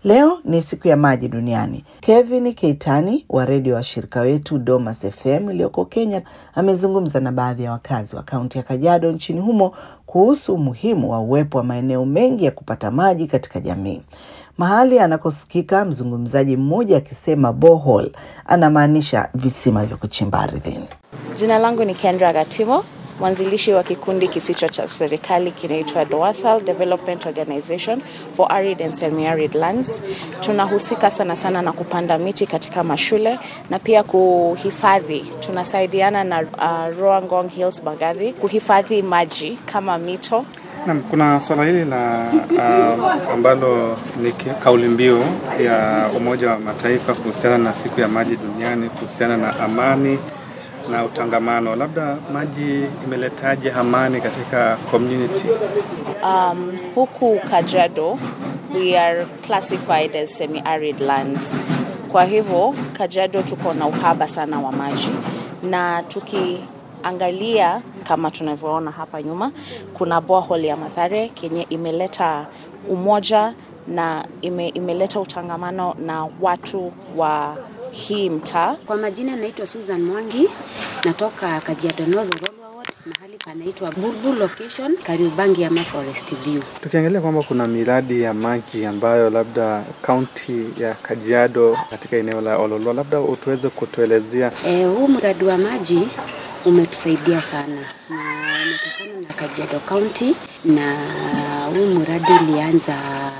Leo ni siku ya maji duniani. Kevin Keitani wa redio wa shirika wetu Domas FM iliyoko Kenya amezungumza na baadhi ya wakazi wa kaunti ya Kajiado nchini humo kuhusu umuhimu wa uwepo wa maeneo mengi ya kupata maji katika jamii. Mahali anakosikika mzungumzaji mmoja akisema borehole anamaanisha visima vya kuchimba ardhini. Jina langu ni Kendra Gatimo, mwanzilishi wa kikundi kisicho cha serikali kinaitwa DOASAL Development Organization for Arid and Semi-Arid Lands. Tunahusika sana sana na kupanda miti katika mashule na pia kuhifadhi. Tunasaidiana na uh, Roangong Hills Bagadhi kuhifadhi maji kama mito Naam, kuna swala hili la uh, ambalo ni kauli mbiu ya Umoja wa Mataifa kuhusiana na siku ya maji duniani kuhusiana na amani na utangamano. Labda maji imeletaje amani katika community? Um, huku Kajiado we are classified as semi-arid lands. Kwa hivyo Kajiado tuko na uhaba sana wa maji na tukiangalia kama tunavyoona hapa nyuma, kuna borehole ya Mathare kenye imeleta umoja na ime, imeleta utangamano na watu wa hii mtaa. Kwa majina naitwa Susan Mwangi, natoka Kajiado North Rural Ward, mahali panaitwa Bulbul location, Kariobangi ama Forest View. Tukiangalia kwamba kuna miradi ya maji ambayo labda kaunti ya Kajiado katika eneo la Ololua, labda utuweze kutuelezea. E, huu mradi wa maji umetusaidia sana na umetokana na Kajiado County na huu mradi ulianza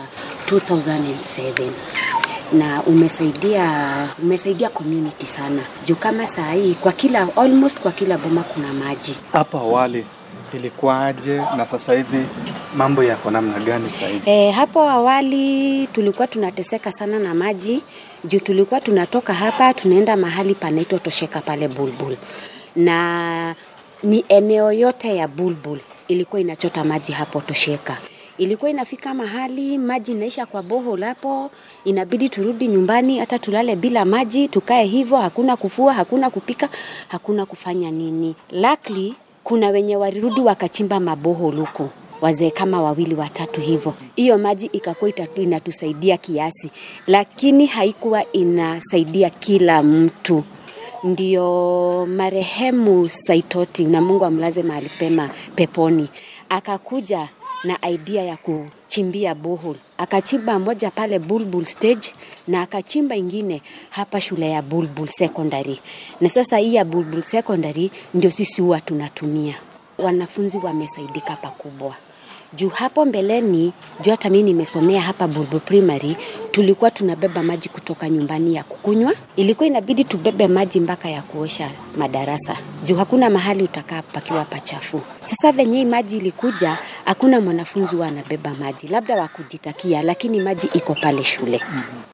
2007 na umesaidia umesaidia community sana juu kama saa hii kwa kila almost kwa kila boma kuna maji. Hapo awali ilikuwaje na sasa hivi mambo yako namna gani saa hizi? E, hapo awali tulikuwa tunateseka sana na maji juu tulikuwa tunatoka hapa tunaenda mahali panaitwa Tosheka pale Bulbul na ni eneo yote ya Bulbul ilikuwa inachota maji hapo Tosheka. Ilikuwa inafika mahali maji inaisha kwa borehole hapo, inabidi turudi nyumbani, hata tulale bila maji, tukae hivyo, hakuna kufua, hakuna kupika, hakuna kufanya nini. Luckily kuna wenye walirudi wakachimba maborehole huko wazee kama wawili watatu hivyo, hiyo maji ikakuwa inatusaidia kiasi, lakini haikuwa inasaidia kila mtu ndio marehemu Saitoti na Mungu amlaze mahali pema peponi, akakuja na idea ya kuchimbia borehole. Akachimba moja pale Bulbul stage na akachimba ingine hapa shule ya Bulbul secondary, na sasa hii ya Bulbul secondary ndio sisi huwa tunatumia. Wanafunzi wamesaidika pakubwa juu hapo mbeleni, juu hata mimi nimesomea hapa Bulbul Primary, tulikuwa tunabeba maji kutoka nyumbani ya kukunywa. Ilikuwa inabidi tubebe maji mpaka ya kuosha madarasa, juu hakuna mahali utakaa pakiwa pachafu. Sasa venye hii maji ilikuja, hakuna mwanafunzi huwa anabeba maji, labda wakujitakia, lakini maji iko pale shule.